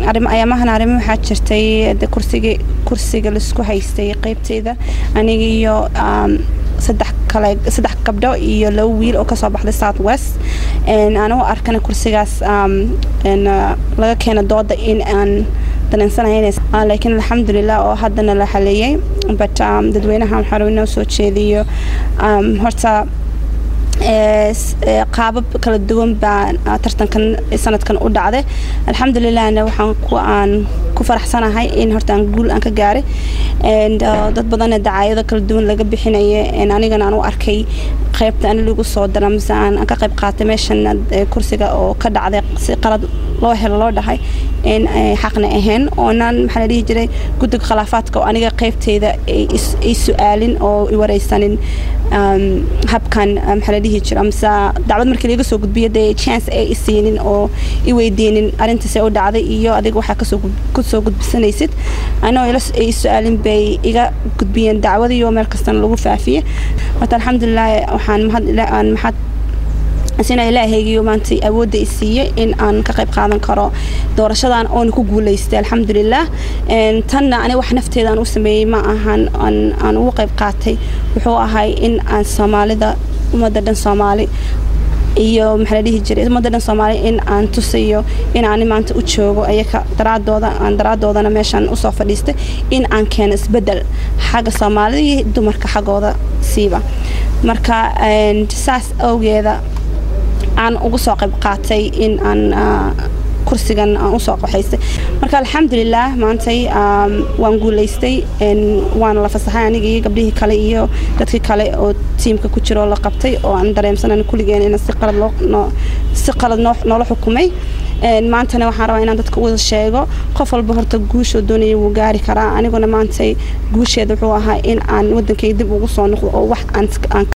ayaamahan arrimo waxaa jirtay kursiga kursiga laisku haystay qeybteyda aniga iyo saddex kale saddex gabdho iyo laba wiil oo kasoo baxday south west anigu arkana kursigaas laga keena dooda in aan daneensanahay laakiin alxamdulilah oo haddana la xaleeyey but dadweynaha waxaa rabay inoo soo jeediyo horta qaabab kala duwan baa tartankan sanadkan u dhacday alxamdulilahna waxaan ku aan ku faraxsanahay in horta aan guul aan ka gaaray dad badanna dacaayado kala duwan laga bixinaya anigana aan u arkay qaybta ani lagu soo dara mise aan ka qayb qaatay meeshan kursiga oo ka dhacday si qalad loo helo loo dhahay in xaqna ahayn oonan maxaa la dhihi jiray guddiga khilaafaadka oo aniga qaybteyda ay su-aalin oo i wareysanin habkan maxaa la dhihi jira mise dacwad markii laga soo gudbiyo dee chance ay isiinin oo i weydiinin arrintaasee u dhacday iyo adiga waxaa kasoo kusoo gudbisanaysid anoo ay su-aalin bay iga gudbiyeen dacwadiyo meel kastana lagu faafiyey horta alxamdulilah waxaan mahad maxad sina ilaahaygiyo maanta awoodda i siiyey in aan ka qayb qaadan karo doorashadan oona ku guulaystay alxamdulilah tanna aniga wax nafteeda aan u sameeyey ma ahan aan ugu qayb qaatay wuxuu ahay in aan soomaalida ummadda dhan soomaali iyo maxaa la dhihi jiray ummadda dhan soomaali in aan tusayo in aan maanta u joogo ayaka daraadooda aan daraadoodana meeshaan usoo fadhiistay in aan keeno isbeddel xagga soomaalida iyo dumarka xaggooda siiba marka saas awgeeda aan ugu soo qayb qaatay in aan kursigan aan usoo qaxaystay marka alxamdulilah maantay waan guulaystay waana la fasaxay aniga iyo gabdhihii kale iyo dadkii kale oo tiimka ku jiro la qabtay oo aan dareemsanan kulligeen in si qalad si qalad noola xukumay maantana waxaan rabaa inaan dadka wada sheego qof walba horta guushoo doonaya wuu gaari karaa aniguna maantay guusheeda wuxuu ahaa in aan wadankayga dib ugu soo noqdo oo wax aan